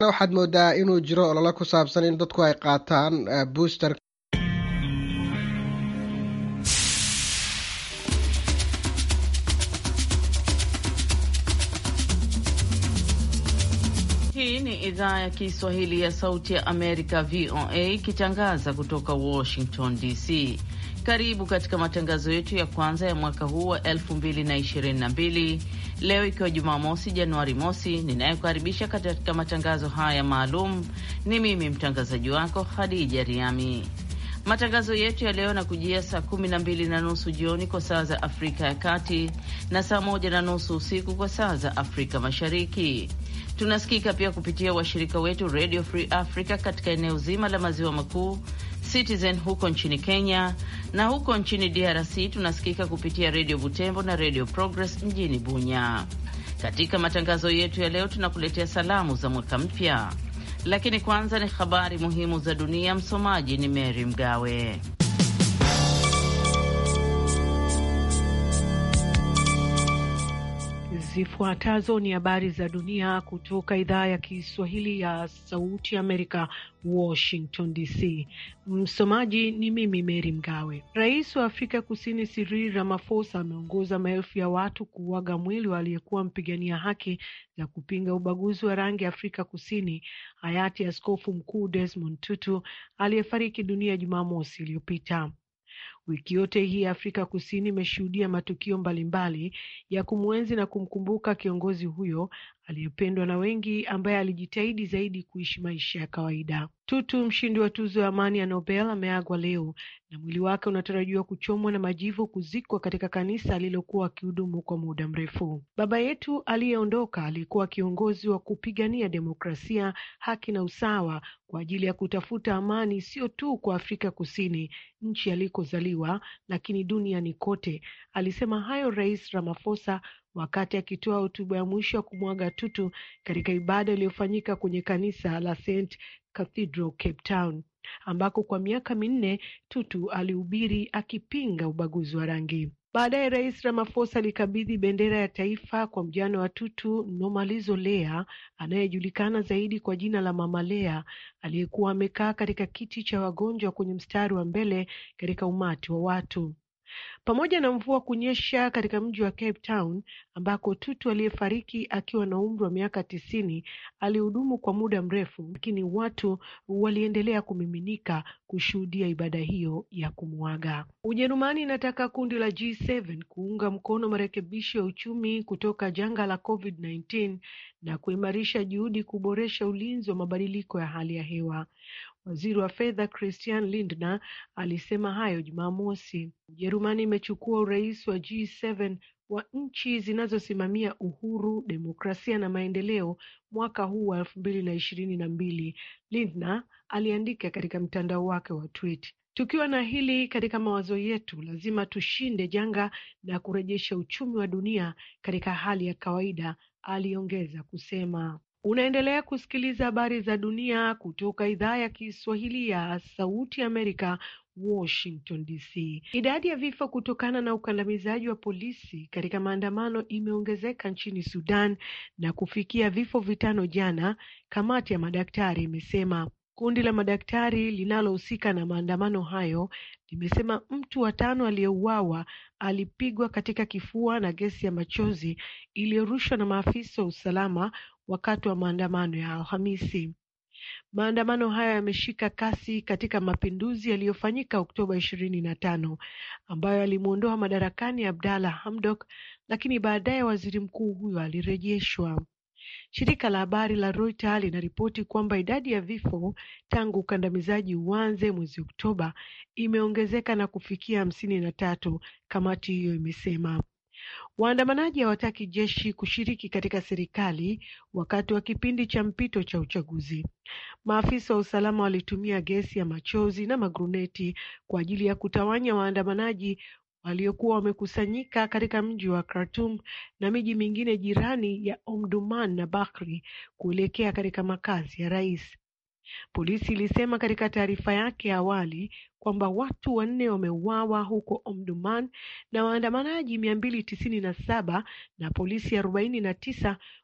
waxaad moodaa inuu jiro olole ku saabsan in dadku ay qaataan booster Hii ni idhaa ya Kiswahili ya Sauti ya Amerika, VOA, ikitangaza kutoka Washington DC. Karibu katika matangazo yetu ya kwanza ya mwaka huu wa 2022 leo ikiwa Jumamosi, Januari mosi. Ninayokaribisha katika matangazo haya maalum ni mimi mtangazaji wako Khadija Riami. Matangazo yetu ya leo nakujia saa kumi na mbili na nusu jioni kwa saa za Afrika ya Kati na saa moja na nusu usiku kwa saa za Afrika Mashariki. Tunasikika pia kupitia washirika wetu Radio Free Africa katika eneo zima la maziwa makuu, Citizen huko nchini Kenya, na huko nchini DRC tunasikika kupitia Radio Butembo na Radio Progress mjini Bunya. Katika matangazo yetu ya leo tunakuletea salamu za mwaka mpya, lakini kwanza ni habari muhimu za dunia. Msomaji ni Mary Mgawe. Zifuatazo ni habari za dunia kutoka idhaa ya Kiswahili ya Sauti Amerika, Washington DC. Msomaji ni mimi Meri Mgawe. Rais wa Afrika Kusini Cyril Ramaphosa ameongoza maelfu ya watu kuuaga mwili wa aliyekuwa mpigania haki za kupinga ubaguzi wa rangi Afrika Kusini, hayati Askofu Mkuu Desmond Tutu aliyefariki dunia Jumamosi iliyopita. Wiki yote hii Afrika Kusini imeshuhudia matukio mbalimbali ya kumwenzi na kumkumbuka kiongozi huyo aliyependwa na wengi, ambaye alijitahidi zaidi kuishi maisha ya kawaida. Tutu, mshindi wa tuzo ya amani ya Nobel, ameagwa leo na mwili wake unatarajiwa kuchomwa na majivu kuzikwa katika kanisa alilokuwa akihudumu kwa muda mrefu. Baba yetu aliyeondoka alikuwa kiongozi wa kupigania demokrasia, haki na usawa kwa ajili ya kutafuta amani, sio tu kwa Afrika Kusini, nchi alikozaliwa, lakini duniani kote. Alisema hayo Rais Ramaphosa wakati akitoa hotuba ya mwisho ya kumwaga Tutu katika ibada iliyofanyika kwenye kanisa la St Cathedral Cape Town, ambako kwa miaka minne Tutu alihubiri akipinga ubaguzi wa rangi. Baadaye Rais Ramaphosa alikabidhi bendera ya taifa kwa mjane wa Tutu, Nomalizo Lea, anayejulikana zaidi kwa jina la Mama Lea, aliyekuwa amekaa katika kiti cha wagonjwa kwenye mstari wa mbele katika umati wa watu. Pamoja na mvua kunyesha katika mji wa Cape Town ambako Tutu aliyefariki akiwa na umri wa miaka tisini alihudumu kwa muda mrefu, lakini watu waliendelea kumiminika kushuhudia ibada hiyo ya kumwaga. Ujerumani inataka kundi la G7 kuunga mkono marekebisho ya uchumi kutoka janga la COVID-19 na kuimarisha juhudi kuboresha ulinzi wa mabadiliko ya hali ya hewa. Waziri wa fedha Christian Lindner alisema hayo Jumamosi. Ujerumani imechukua urais wa G7 wa nchi zinazosimamia uhuru, demokrasia na maendeleo mwaka huu wa elfu mbili na ishirini na mbili, Lindner aliandika katika mtandao wake wa tweet. Tukiwa na hili katika mawazo yetu, lazima tushinde janga na kurejesha uchumi wa dunia katika hali ya kawaida, aliongeza kusema. Unaendelea kusikiliza habari za dunia kutoka idhaa ya Kiswahili ya Sauti Amerika, Washington DC. Idadi ya vifo kutokana na ukandamizaji wa polisi katika maandamano imeongezeka nchini Sudan na kufikia vifo vitano jana, kamati ya madaktari imesema. Kundi la madaktari linalohusika na maandamano hayo limesema mtu wa tano aliyeuawa alipigwa katika kifua na gesi ya machozi iliyorushwa na maafisa wa usalama wakati wa maandamano ya Alhamisi. Maandamano hayo yameshika kasi katika mapinduzi yaliyofanyika Oktoba ishirini na tano ambayo alimwondoa madarakani Abdalla Hamdok, lakini baadaye waziri mkuu huyo alirejeshwa. Shirika la habari la Reuters linaripoti kwamba idadi ya vifo tangu ukandamizaji uanze mwezi Oktoba imeongezeka na kufikia hamsini na tatu, kamati hiyo imesema. Waandamanaji hawataki jeshi kushiriki katika serikali wakati wa kipindi cha mpito cha uchaguzi. Maafisa wa usalama walitumia gesi ya machozi na magruneti kwa ajili ya kutawanya waandamanaji waliokuwa wamekusanyika katika mji wa Khartoum na miji mingine jirani ya Omdurman na Bakri kuelekea katika makazi ya rais. Polisi ilisema katika taarifa yake ya awali kwamba watu wanne wameuawa huko Omdurman na waandamanaji mia mbili tisini na saba na polisi arobaini na tisa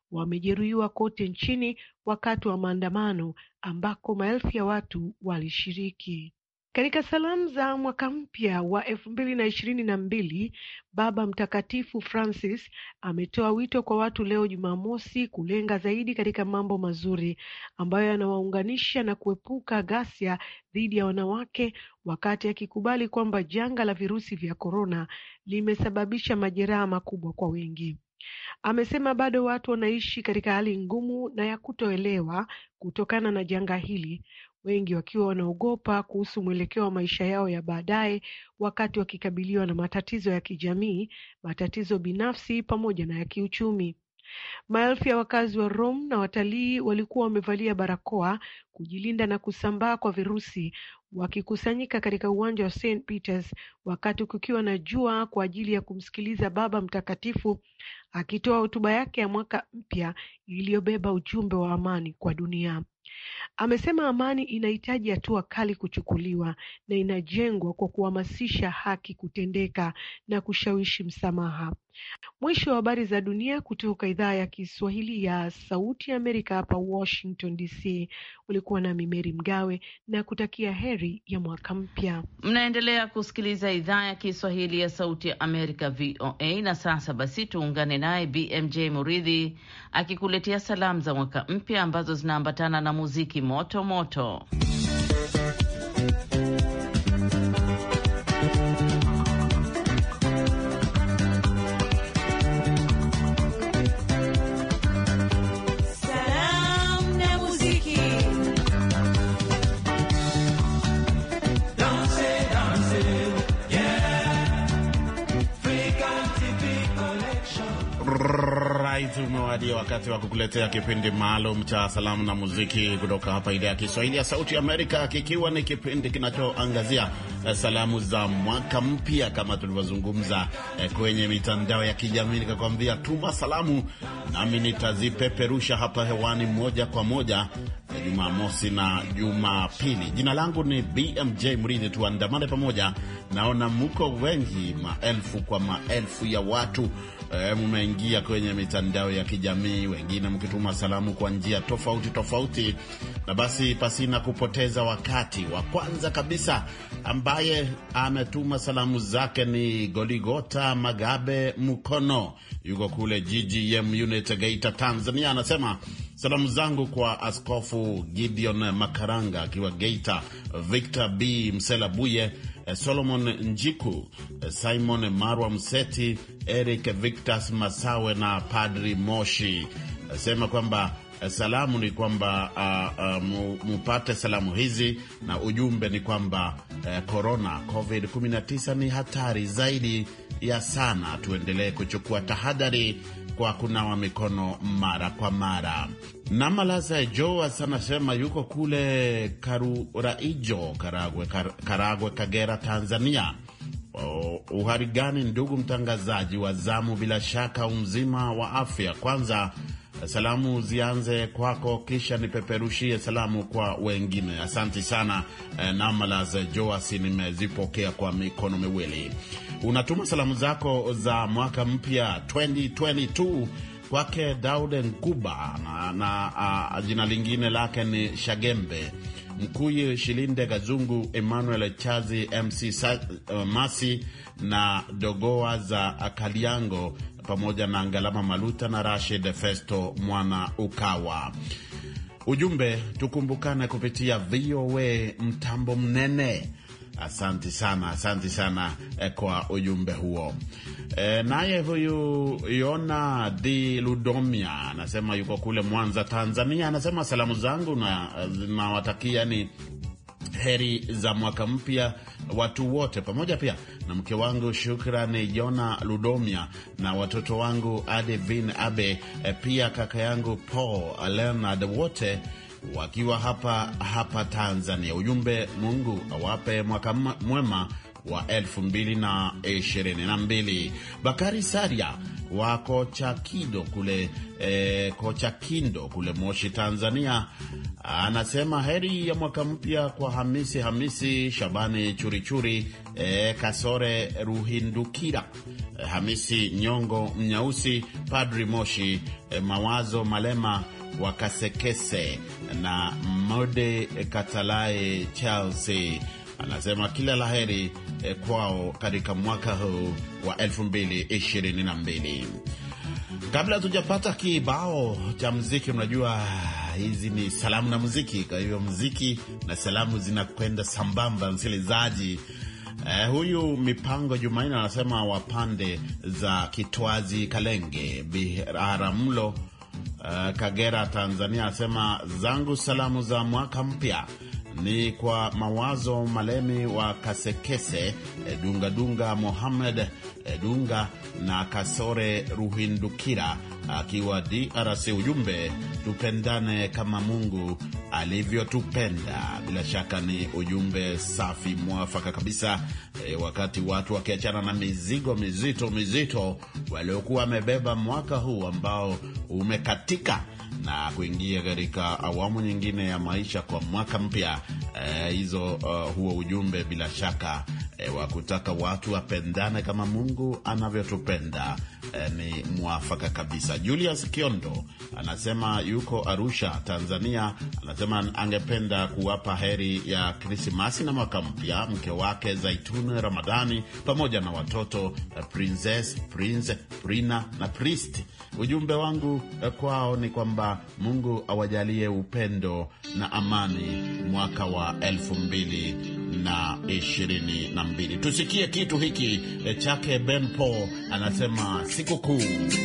wamejeruhiwa kote nchini wakati wa maandamano ambako maelfu ya watu walishiriki. Katika salamu za mwaka mpya wa elfu mbili na ishirini na mbili, Baba Mtakatifu Francis ametoa wito kwa watu leo Jumamosi kulenga zaidi katika mambo mazuri ambayo yanawaunganisha na kuepuka ghasia dhidi ya wanawake, wakati akikubali kwamba janga la virusi vya korona limesababisha majeraha makubwa kwa wengi. Amesema bado watu wanaishi katika hali ngumu na ya kutoelewa kutokana na janga hili, wengi wakiwa wanaogopa kuhusu mwelekeo wa maisha yao ya baadaye wakati wakikabiliwa na matatizo ya kijamii, matatizo binafsi pamoja na ya kiuchumi. Maelfu ya wakazi wa Rome na watalii walikuwa wamevalia barakoa kujilinda na kusambaa kwa virusi, wakikusanyika katika uwanja wa St Peters wakati kukiwa na jua kwa ajili ya kumsikiliza Baba Mtakatifu akitoa hotuba yake ya mwaka mpya iliyobeba ujumbe wa amani kwa dunia. Amesema amani inahitaji hatua kali kuchukuliwa na inajengwa kwa kuhamasisha haki kutendeka na kushawishi msamaha. Mwisho wa habari za dunia kutoka idhaa ya Kiswahili ya Sauti ya Amerika hapa Washington DC. Ulikuwa nami Meri Mgawe na kutakia heri ya mwaka mpya. Mnaendelea kusikiliza idhaa ya Kiswahili ya Sauti ya Amerika VOA, na sasa basi tuungane naye BMJ Muridhi akikuletea salamu za mwaka mpya ambazo zinaambatana na muziki moto moto. Umewadia wakati wa kukuletea kipindi maalum cha salamu na muziki kutoka hapa idhaa ya Kiswahili ya Sauti ya Amerika, kikiwa ni kipindi kinachoangazia salamu za mwaka mpya kama tulivyozungumza eh, kwenye mitandao ya kijamii. Nikakwambia tuma salamu, nami nitazipeperusha hapa hewani moja kwa moja eh, Jumamosi na Jumapili. Jina langu ni BMJ Mridhi, tuandamane pamoja. Naona muko wengi, maelfu kwa maelfu ya watu E, mumeingia kwenye mitandao ya kijamii, wengine mkituma salamu kwa njia tofauti tofauti. Na basi pasina kupoteza wakati, wa kwanza kabisa ambaye ametuma salamu zake ni Goligota Magabe Mukono, yuko kule GGM unit Geita, Tanzania. Anasema salamu zangu kwa Askofu Gideon Makaranga akiwa Geita, Victor B Mselabuye, Solomon Njiku, Simon Marwa Mseti, Eric Victas Masawe na Padri Moshi. Sema kwamba salamu ni kwamba uh, uh, mupate salamu hizi na ujumbe ni kwamba korona uh, COVID-19 ni hatari zaidi ya sana. Tuendelee kuchukua tahadhari kwa kunawa mikono mara kwa mara. Namalaza Joas anasema yuko kule Karuraijo, Karagwe, Kar, Karagwe, Kagera, Tanzania. Uhari gani ndugu mtangazaji wa zamu? Bila shaka umzima wa afya. Kwanza salamu zianze kwako, kisha nipeperushie salamu kwa wengine. Asanti sana eh, Namalaza Joas, nimezipokea kwa mikono miwili. Unatuma salamu zako za mwaka mpya 2022 kwake Daude Nkuba na, na a, jina lingine lake ni Shagembe Mkuyi Shilinde Gazungu Emmanuel Chazi MC Sa, uh, Masi na Dogoa za Kaliango pamoja na Ngalama Maluta na Rashid Festo Mwana Ukawa. Ujumbe tukumbukane kupitia VOA mtambo mnene. Asanti sana, asanti sana eh, kwa ujumbe huo. Eh, naye huyu Yona Di Ludomia anasema yuko kule Mwanza, Tanzania. Anasema salamu zangu na nawatakia ni heri za mwaka mpya watu wote, pamoja pia na mke wangu Shukrani Jona Ludomia na watoto wangu Adevin Abe, eh, pia kaka yangu Paul Leonard, wote wakiwa hapa hapa Tanzania. Ujumbe, Mungu awape mwaka mwema wa elfu mbili na ishirini na mbili. Bakari Saria wa Kochakido kule eh, Kochakindo kule Moshi, Tanzania anasema heri ya mwaka mpya kwa Hamisi Hamisi Shabani Churichuri eh, Kasore Ruhindukira eh, Hamisi Nyongo Mnyausi Padri Moshi eh, Mawazo Malema wa Kasekese na Mode Katalae Chelsea anasema kila laheri eh, kwao katika mwaka huu wa 2022. Kabla hatujapata kibao cha mziki, unajua hizi ni salamu na muziki, kwa hivyo muziki na salamu zinakwenda sambamba, msikilizaji. Eh, huyu Mipango Jumaini anasema wapande za Kitwazi Kalenge Biharamulo Uh, Kagera Tanzania anasema zangu salamu za mwaka mpya ni kwa Mawazo Malemi wa Kasekese, Dunga Dunga Mohamed Dunga na Kasore Ruhindukira akiwa DRC. Ujumbe, tupendane kama Mungu alivyotupenda. Bila shaka ni ujumbe safi mwafaka kabisa. E, wakati watu wakiachana na mizigo mizito mizito waliokuwa wamebeba mwaka huu ambao umekatika na kuingia katika awamu nyingine ya maisha kwa mwaka mpya hizo, e, uh, huo ujumbe bila shaka e, wa kutaka watu wapendane kama Mungu anavyotupenda e, ni mwafaka kabisa. Julius Kiondo anasema yuko Arusha, Tanzania. Anasema angependa kuwapa heri ya Krismasi na mwaka mpya mke wake Zaituni Ramadhani pamoja na watoto Princess, Prince, Prina na Priest. Ujumbe wangu kwao ni kwamba Mungu awajalie upendo na amani mwaka wa elfu mbili na ishirini na mbili. Tusikie kitu hiki chake Ben Paul, anasema sikukuu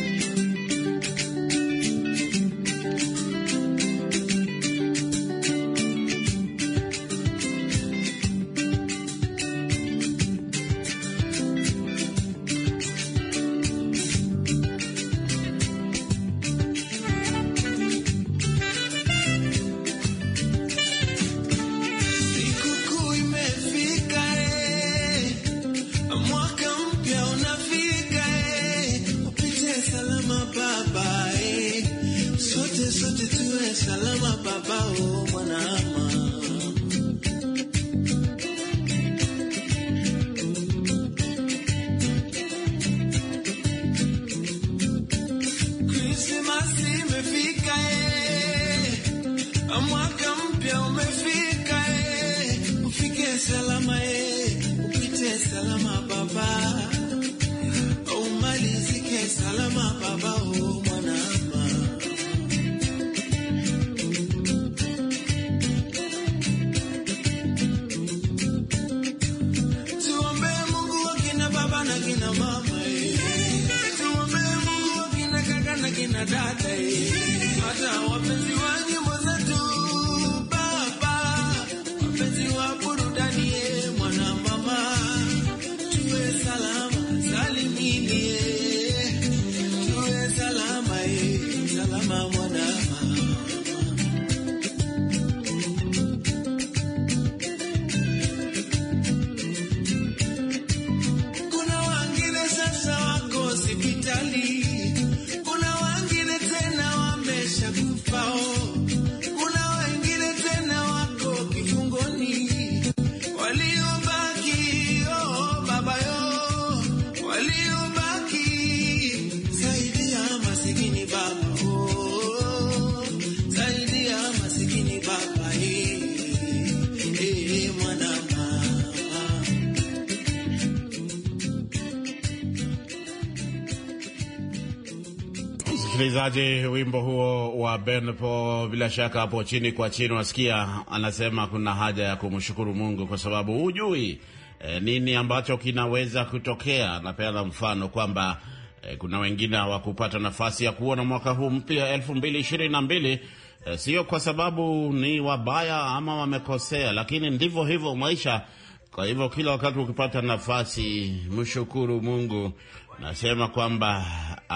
Msikilizaji, wimbo huo wa Ben Paul, bila shaka hapo chini kwa chini unasikia anasema kuna haja ya kumshukuru Mungu kwa sababu hujui e, nini ambacho kinaweza kutokea. Napeana mfano kwamba e, kuna wengine hawakupata nafasi ya kuona mwaka huu mpya elfu mbili ishirini na mbili e, sio kwa sababu ni wabaya ama wamekosea, lakini ndivyo hivyo maisha. Kwa hivyo kila wakati ukipata nafasi, mshukuru Mungu. Nasema kwamba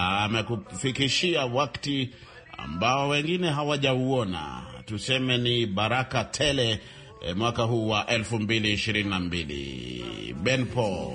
amekufikishia wakati ambao wengine hawajauona, tuseme ni baraka tele e, mwaka huu wa 2022. Ben Paul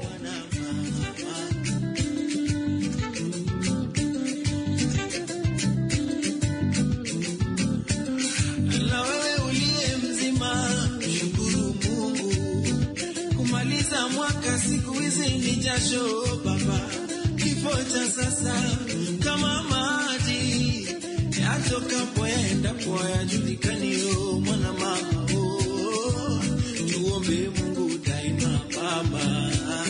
siku hizi ni jasho baba, kifo cha sasa kama maji yatokapo yaendapo yajulikaniyo mwana mama oh, tuombe Mungu daima baba.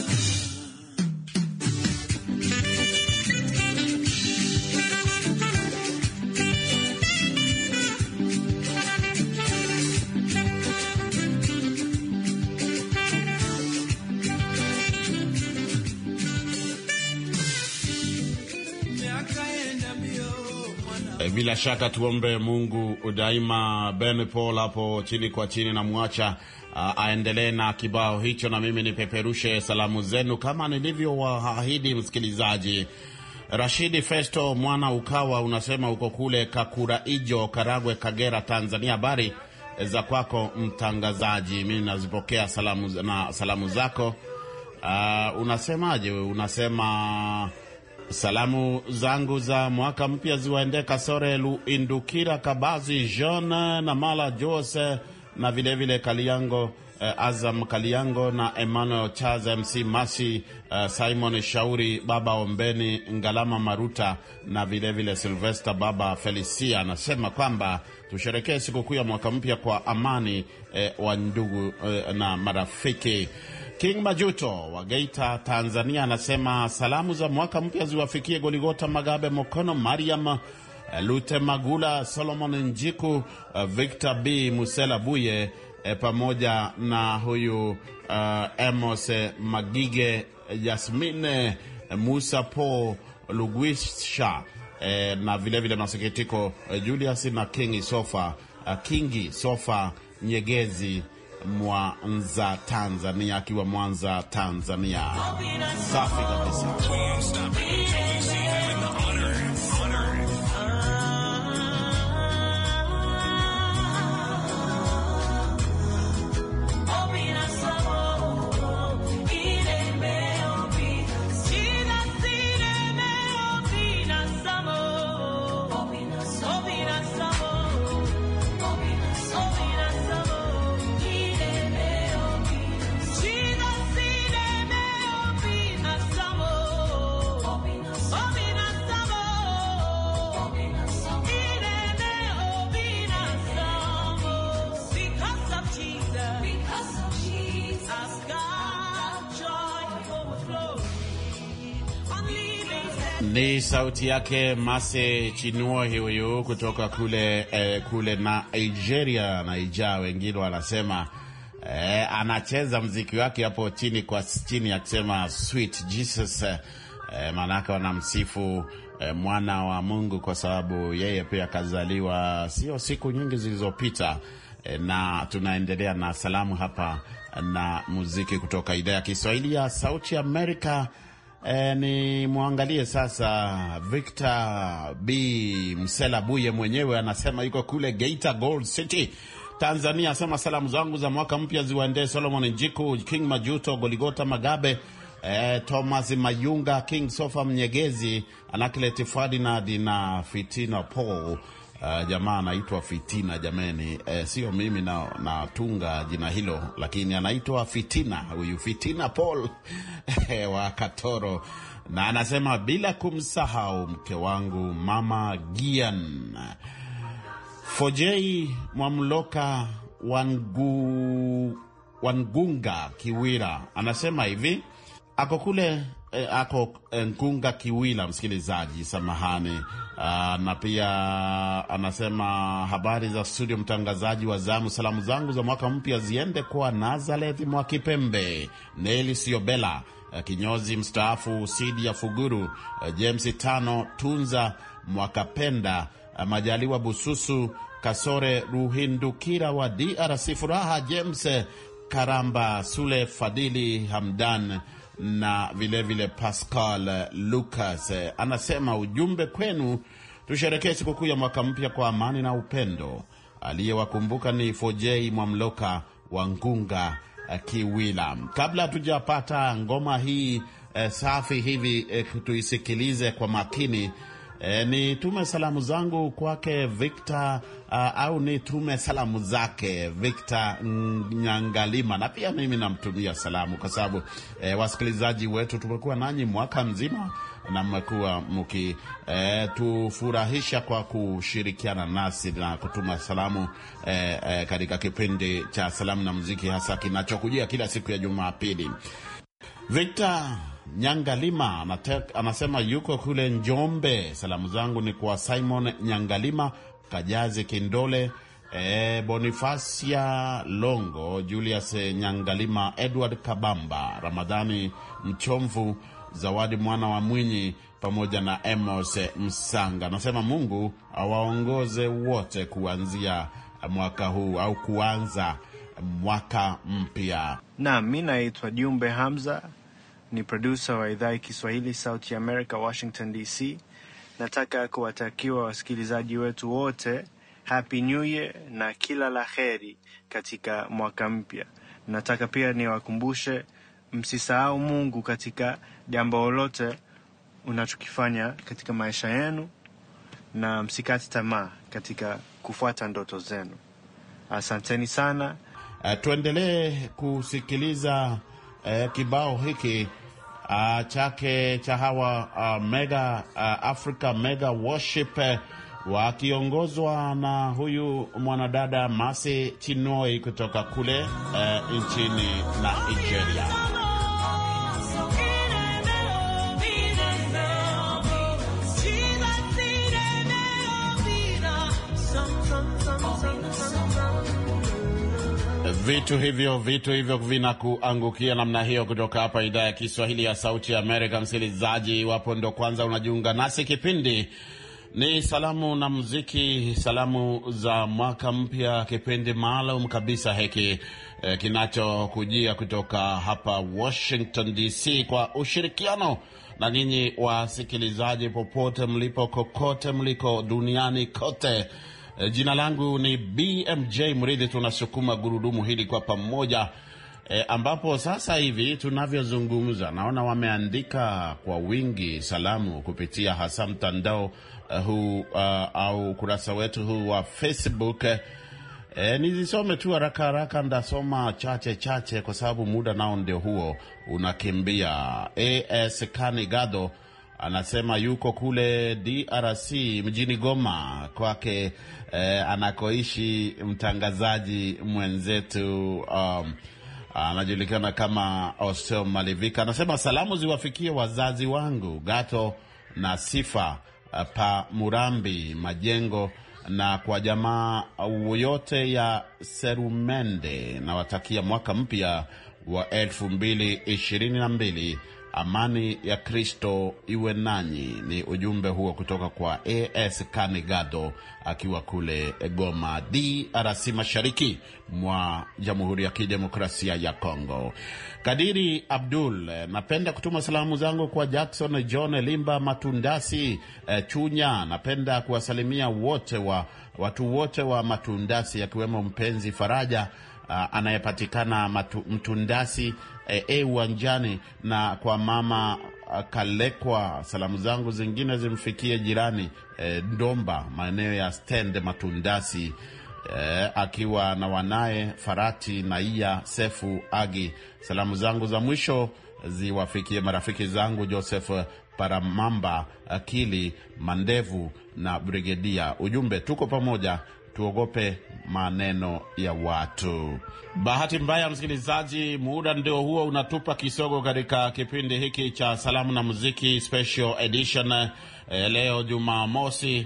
Bila shaka tuombe Mungu daima. Ben Paul hapo chini kwa chini na mwacha uh, aendelee na kibao hicho, na mimi nipeperushe salamu zenu kama nilivyowaahidi. Msikilizaji Rashidi Festo mwana Ukawa, unasema uko kule Kakuraijo, Karagwe, Kagera, Tanzania. Habari za kwako mtangazaji, mi nazipokea salamu, na salamu zako. Uh, unasemaje? Unasema Salamu zangu za mwaka mpya ziwaende Kasore Luindukira, Kabazi Jean na Mala Jose na vilevile vile Kaliango eh, Azam Kaliango na Emmanuel Charles MC Masi eh, Simon Shauri Baba Ombeni Ngalama Maruta na vilevile vile Silvester Baba Felicia. Anasema kwamba tusherekee sikukuu ya mwaka mpya kwa amani eh, wa ndugu eh, na marafiki. King Majuto wa Geita, Tanzania, anasema salamu za mwaka mpya ziwafikie Goligota Magabe Mokono, Mariam Lute Magula, Solomon Njiku, Victor B Musela Buye e, pamoja na huyu uh, Emos Magige, Jasmine Musa Po Lugwisha e, na vilevile masikitiko Julius na Kingi Sofa, uh, Kingi Sofa Nyegezi Mwanza Tanzania, akiwa Mwanza Tanzania. Safi kabisa. Ni sauti yake Mase Chinua huyu kutoka kule eh, kule na Nigeria Naija, wengine wanasema eh, anacheza mziki wake hapo chini kwa chini akisema sweet Jesus eh, maanake wanamsifu eh, mwana wa Mungu kwa sababu yeye pia akazaliwa sio siku nyingi zilizopita eh, na tunaendelea na salamu hapa na muziki kutoka idhaa ya Kiswahili ya Sauti Amerika. E, ni mwangalie sasa Victor B Msela Buye mwenyewe anasema yuko kule Geita Gold City Tanzania, asema salamu zangu za mwaka mpya ziwaendee Solomon Njiku, King Majuto, Goligota Magabe, e, Thomas Mayunga, King Sofa Mnyegezi, Anaklet Ferdinand na Fitina Paul. Uh, jamaa anaitwa Fitina jameni, eh, sio mimi na natunga jina hilo, lakini anaitwa Fitina huyu Fitina Paul wa Katoro, na anasema bila kumsahau mke wangu mama Gian Fojei Mwamloka Wangu, Wangunga Kiwira, anasema hivi ako kule eh, ako Ngunga Kiwila, msikilizaji, samahani. Uh, na pia anasema habari za studio, mtangazaji wa zamu. Salamu zangu za mwaka mpya ziende kwa Nazareth Mwakipembe, Neli Siobela, uh, kinyozi mstaafu, Sidi ya Fuguru, uh, James Tano, Tunza Mwakapenda, uh, Majaliwa Bususu, Kasore Ruhindukira wa DRC, Furaha James Karamba, Sule Fadili Hamdan na vilevile vile Pascal Lucas anasema ujumbe kwenu, tusherekee sikukuu ya mwaka mpya kwa amani na upendo. Aliyewakumbuka ni Fojei Mwamloka wa Ngunga uh, Kiwila. Kabla hatujapata ngoma hii uh, safi hivi uh, tuisikilize kwa makini. E, ni tume salamu zangu kwake Victor uh, au ni tume salamu zake Victor Nyangalima, na pia mimi namtumia salamu kwa sababu e, wasikilizaji wetu tumekuwa nanyi mwaka mzima na mmekuwa mkitufurahisha e, kwa kushirikiana nasi na kutuma salamu e, e, katika kipindi cha salamu na muziki hasa kinachokujia kila siku ya Jumapili. Victor Nyangalima anatek, anasema yuko kule Njombe. Salamu zangu ni kwa Simon Nyangalima, Kajazi Kindole, e, Bonifacia Longo, Julius Nyangalima, Edward Kabamba, Ramadhani Mchomvu, Zawadi mwana wa Mwinyi pamoja na Emos Msanga. Anasema Mungu awaongoze wote kuanzia mwaka huu au kuanza mwaka mpya. Naam, mi naitwa Jumbe Hamza ni produsa wa idhaa ya Kiswahili Sauti America, Washington DC. Nataka kuwatakiwa wasikilizaji wetu wote happy new year na kila la heri katika mwaka mpya. Nataka pia niwakumbushe msisahau Mungu katika jambo lolote unachokifanya katika maisha yenu, na msikati tamaa katika kufuata ndoto zenu. Asanteni sana. Uh, tuendelee kusikiliza uh, kibao hiki uh, chake cha hawa uh, mega uh, Africa mega worship uh, wakiongozwa na huyu mwanadada Masi Chinoi kutoka kule uh, nchini Nigeria. Vitu hivyo vitu hivyo vinakuangukia namna hiyo kutoka hapa idhaa ya Kiswahili ya Sauti ya Amerika. Msikilizaji, iwapo ndo kwanza unajiunga nasi, kipindi ni salamu na muziki, salamu za mwaka mpya, kipindi maalum kabisa hiki eh, kinachokujia kutoka hapa Washington DC kwa ushirikiano na ninyi wasikilizaji popote mlipo, kokote mliko duniani kote. E, jina langu ni BMJ Mridhi. Tunasukuma gurudumu hili kwa pamoja e, ambapo sasa hivi tunavyozungumza naona wameandika kwa wingi salamu kupitia hasa mtandao uh, huu uh, au ukurasa wetu huu wa Facebook. E, nizisome tu haraka haraka, ndasoma chache chache kwa sababu muda nao ndio huo unakimbia. AS Kanigado anasema yuko kule DRC mjini Goma kwake eh, anakoishi mtangazaji mwenzetu um, anajulikana kama Ostel Malivika. Anasema salamu ziwafikie wazazi wangu Gato na Sifa pa Murambi Majengo na kwa jamaa yote ya Serumende. Nawatakia mwaka mpya wa elfu mbili ishirini na mbili. Amani ya Kristo iwe nanyi. Ni ujumbe huo kutoka kwa AS Kanigado akiwa kule Goma, DRC, mashariki mwa Jamhuri ya Kidemokrasia ya Kongo. Kadiri Abdul, napenda kutuma salamu zangu kwa Jackson John Limba Matundasi eh, Chunya. Napenda kuwasalimia wote wa watu wote wa Matundasi akiwemo mpenzi Faraja Uh, anayepatikana Mtundasi e uwanjani e, na kwa mama uh, Kalekwa. Salamu zangu zingine zimfikie jirani e, Ndomba maeneo ya stand Matundasi e, akiwa na wanaye Farati na Iya Sefu Agi. Salamu zangu za mwisho ziwafikie marafiki zangu Joseph Paramamba, Akili Mandevu na Brigedia. Ujumbe, tuko pamoja tuogope maneno ya watu. Bahati mbaya, msikilizaji, muda ndio huo unatupa kisogo katika kipindi hiki cha salamu na muziki special edition. E, leo Jumamosi,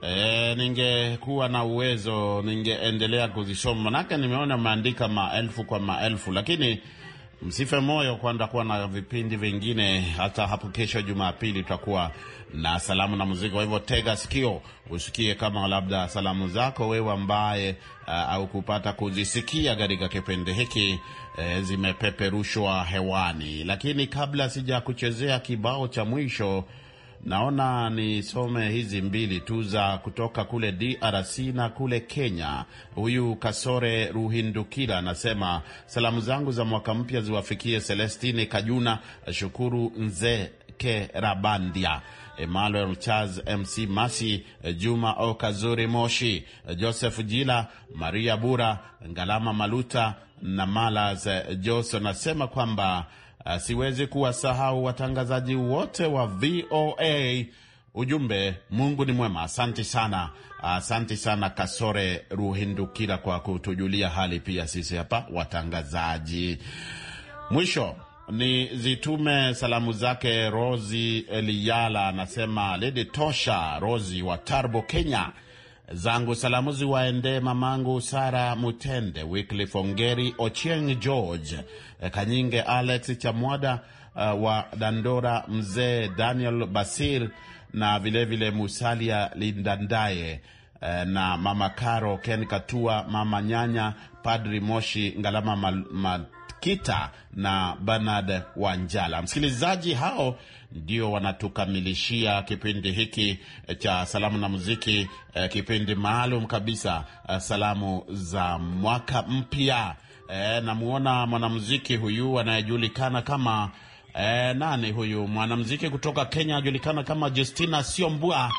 e, ningekuwa na uwezo ningeendelea kuzisoma, manake nimeona maandika maelfu kwa maelfu, lakini msife moyo, kwanda kuwa na vipindi vingine. Hata hapo kesho Jumapili tutakuwa na salamu na muziki. Kwa hivyo tega sikio usikie kama labda salamu zako wewe ambaye uh, au kupata kuzisikia katika kipindi hiki uh, zimepeperushwa hewani. Lakini kabla sija kuchezea kibao cha mwisho Naona nisome hizi mbili tu za kutoka kule DRC na kule Kenya. Huyu Kasore Ruhindukira anasema salamu zangu za mwaka mpya ziwafikie Celestini Kajuna, Shukuru Nzeke Rabandia, Emmanuel Charles, MC Masi, Juma Okazuri Moshi, Joseph Jila, Maria Bura, Ngalama Maluta na Malas Jos. Anasema kwamba Uh, siwezi kuwasahau watangazaji wote wa VOA. Ujumbe, Mungu ni mwema. Asante sana, asante uh, sana Kasore Ruhindukira kwa kutujulia hali pia sisi hapa watangazaji. Mwisho ni zitume salamu zake Rosi Eliyala, anasema Lady Tosha Rosi wa Tarbo, Kenya zangu salamu ziwaendee mamangu Sara Mutende, Wycliffe Ongeri, Ochieng George Kanyinge, Alex Chamwada uh, wa Dandora, mzee Daniel Basir na vilevile vile Musalia Lindandaye uh, na mama Karo Ken Katua, mama Nyanya, Padri Moshi Ngalama mal, mal, Kita na Bernard Wanjala. Msikilizaji, hao ndio wanatukamilishia kipindi hiki cha salamu na muziki, eh, kipindi maalum kabisa, eh, salamu za mwaka mpya. Eh, namuona mwanamuziki huyu anayejulikana kama eh, nani huyu mwanamuziki kutoka Kenya anajulikana kama Justina Siombua.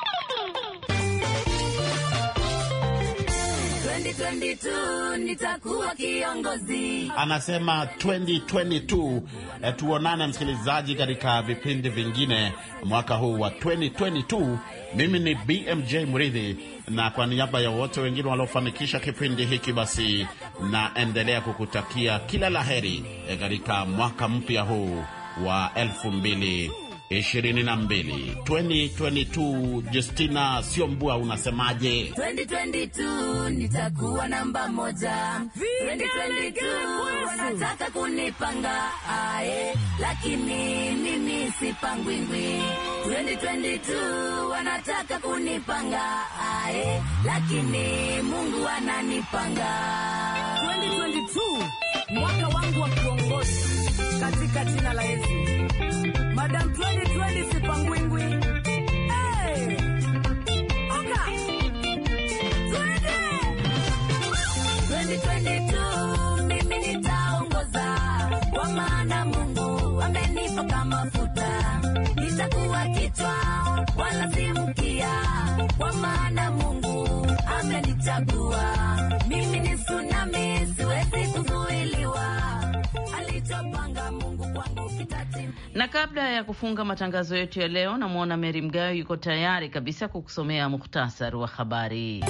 2022 nitakuwa kiongozi. Anasema 2022. Eh, tuonane msikilizaji, katika vipindi vingine mwaka huu wa 2022. Mimi ni BMJ Mridhi, na kwa niaba ya wote wengine waliofanikisha kipindi hiki, basi naendelea kukutakia kila laheri katika mwaka mpya huu wa elfu mbili ishirini na mbili 2022. Justina Siombua, unasemaje? 2022 nitakuwa namba moja. 2022 wanataka kunipanga ae, lakini mimi sipangwingwi. 2022 wanataka kunipanga ae, lakini Mungu ananipanga. 2022 mwaka wangu wa kiongozi katika jina la Yesu. Madam 2020 sipangwingwi. Hey! Oka! Twende! 2022 mimi nitaongoza, kwa maana Mungu amenipaka mafuta. Nitakuwa kichwa wala si mkia, kwa maana Mungu amenichagua. Mimi ni tsunami, siwezi kuzuiliwa. Alichopanga Mungu kwangu kitatimia. Na kabla ya kufunga matangazo yetu ya leo, namwona Meri Mgayo yuko tayari kabisa kukusomea muhtasari wa habari.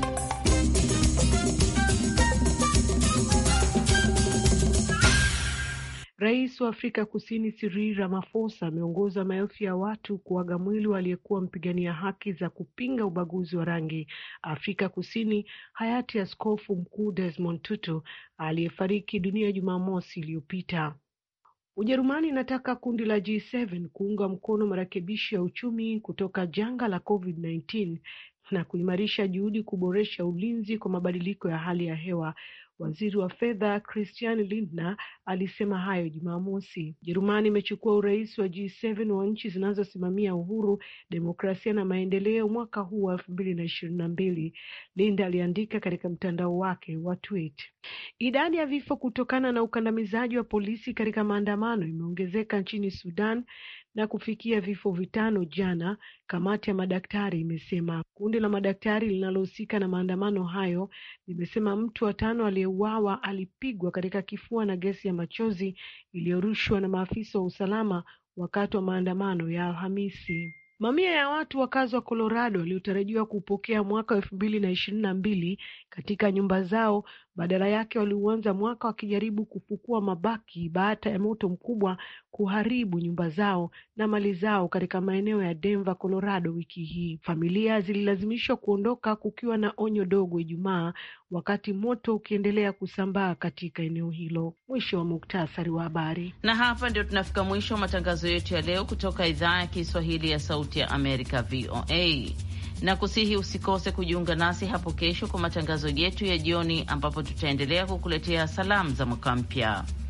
Rais wa Afrika Kusini Cyril Ramaphosa ameongoza maelfu ya watu kuaga mwili wa aliyekuwa mpigania haki za kupinga ubaguzi wa rangi Afrika Kusini, hayati Askofu Mkuu Desmond Tutu aliyefariki dunia Jumamosi iliyopita. Ujerumani inataka kundi la G7 kuunga mkono marekebisho ya uchumi kutoka janga la COVID-19 na kuimarisha juhudi kuboresha ulinzi kwa mabadiliko ya hali ya hewa. Waziri wa fedha Christian Lindner alisema hayo Jumamosi. Ujerumani imechukua urais wa G7 wa nchi zinazosimamia uhuru, demokrasia na maendeleo mwaka huu wa elfu mbili na ishirini na mbili, Lindner aliandika katika mtandao wake wa Twitter. Idadi ya vifo kutokana na ukandamizaji wa polisi katika maandamano imeongezeka nchini Sudan na kufikia vifo vitano jana, kamati ya madaktari imesema. Kundi la madaktari linalohusika na maandamano hayo limesema mtu wa tano aliyeuawa alipigwa katika kifua na gesi ya machozi iliyorushwa na maafisa wa usalama wakati wa maandamano ya Alhamisi. Mamia ya watu wakazi wa Colorado waliotarajiwa kupokea mwaka wa elfu mbili na ishirini na mbili katika nyumba zao badala yake waliuanza mwaka wakijaribu kufukua mabaki baada ya moto mkubwa kuharibu nyumba zao na mali zao katika maeneo ya Denver, Colorado wiki hii. Familia zililazimishwa kuondoka kukiwa na onyo dogo Ijumaa, wakati moto ukiendelea kusambaa katika eneo hilo. Mwisho wa muktasari wa habari. Na hapa ndio tunafika mwisho wa matangazo yetu ya leo kutoka idhaa ya Kiswahili ya Sauti ya Amerika, VOA na kusihi usikose kujiunga nasi hapo kesho kwa matangazo yetu ya jioni, ambapo tutaendelea kukuletea salamu za mwaka mpya.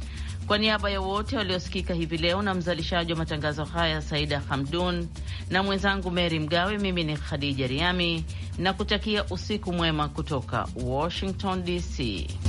Kwa niaba ya wote waliosikika hivi leo na mzalishaji wa matangazo haya Saida Hamdun na mwenzangu Mary Mgawe, mimi ni Khadija Riami na kutakia usiku mwema kutoka Washington DC.